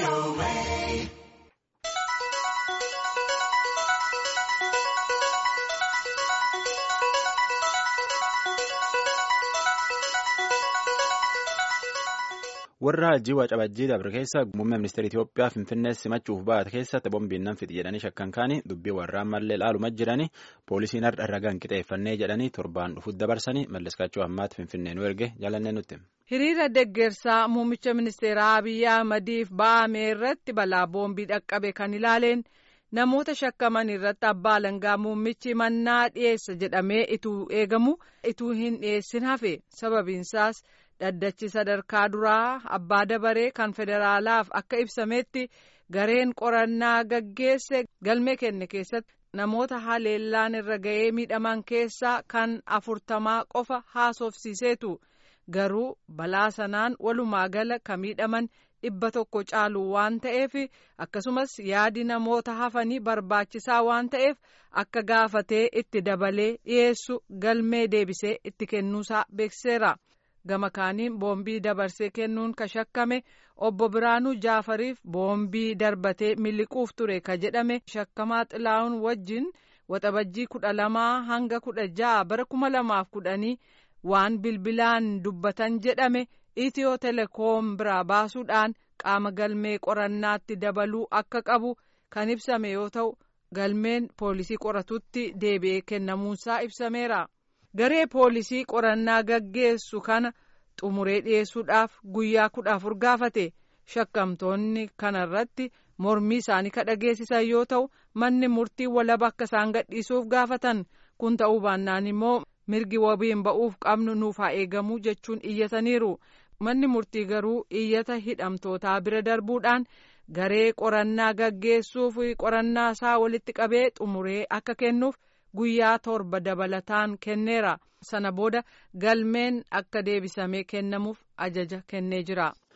warra hajjii Waacabajjii dabre keessa muummee ministeera Itoophiyaa Finfinnee simachuuf baate keessatti boombiin nan fixi jedhanii shakkan kaanii dubbii warraan mallee laaluma jiranii poolisiin har'a ragaan qixeeffannee jedhanii torbaan dhufuuf dabarsanii malleskaachuu ammaatti Finfinnee nu erge jaalannee nutti. Hiriira deggersaa muummicha ministeeraa Abiyyi Ahmadiif ba'ame irratti balaa boombii dhaqqabe kan ilaaleen namoota shakkaman irratti abbaa alangaa muummichi mannaa dhiyeessa jedhamee ituu eegamu ituu hin dhiyeessin hafe sababiinsaas. dhaddachi sadarkaa duraa abbaa dabaree kan federaalaaf akka ibsametti gareen qorannaa gaggeesse galmee kenne keessatti namoota haleellaan irra ga'ee miidhaman keessaa kan afurtamaa qofa haasofsiiseetu garuu balaa sanaan walumaa gala ka miidhaman dhibba tokko caalu waan ta'eef akkasumas yaadi namoota hafanii barbaachisaa waan ta'eef akka gaafatee itti dabalee dhiyeessu galmee deebisee itti kennuusaa beeksiseera. gama kaaniin boombii dabarsee kennuun ka shakkame obbo Biraanuu Jaafariif boombii darbatee miliquuf ture ka jedhame shakkamaa xilaa'uun wajjin waxabajjii kudha lamaa hanga kudha ja'a bara kuma lamaaf kudhanii waan bilbilaan dubbatan jedhame itiyoo telekoom biraa baasuudhaan qaama galmee qorannaatti dabaluu akka qabu kan ibsame yoo ta'u galmeen poolisii qoratutti deebi'ee kennamuunsaa ibsameera. garee poolisii qorannaa gaggeessu kana xumuree dhiyeessuudhaaf guyyaa kudha afur gaafate shakkamtoonni kanarratti mormii isaanii ka dhageessisan yoo ta'u manni murtii walaba akka isaan gadhiisuuf gaafatan kun ta'uu baannaan immoo mirgi wabiin ba'uuf qabnu nuuf haa eegamu jechuun iyyataniiru manni murtii garuu iyyata hidhamtootaa bira darbuudhaan garee qorannaa gaggeessuuf qorannaa isaa walitti qabee xumuree akka kennuuf. guyyaa torba dabalataan kenneera sana booda galmeen akka deebisamee kennamuuf ajaja kennee jira.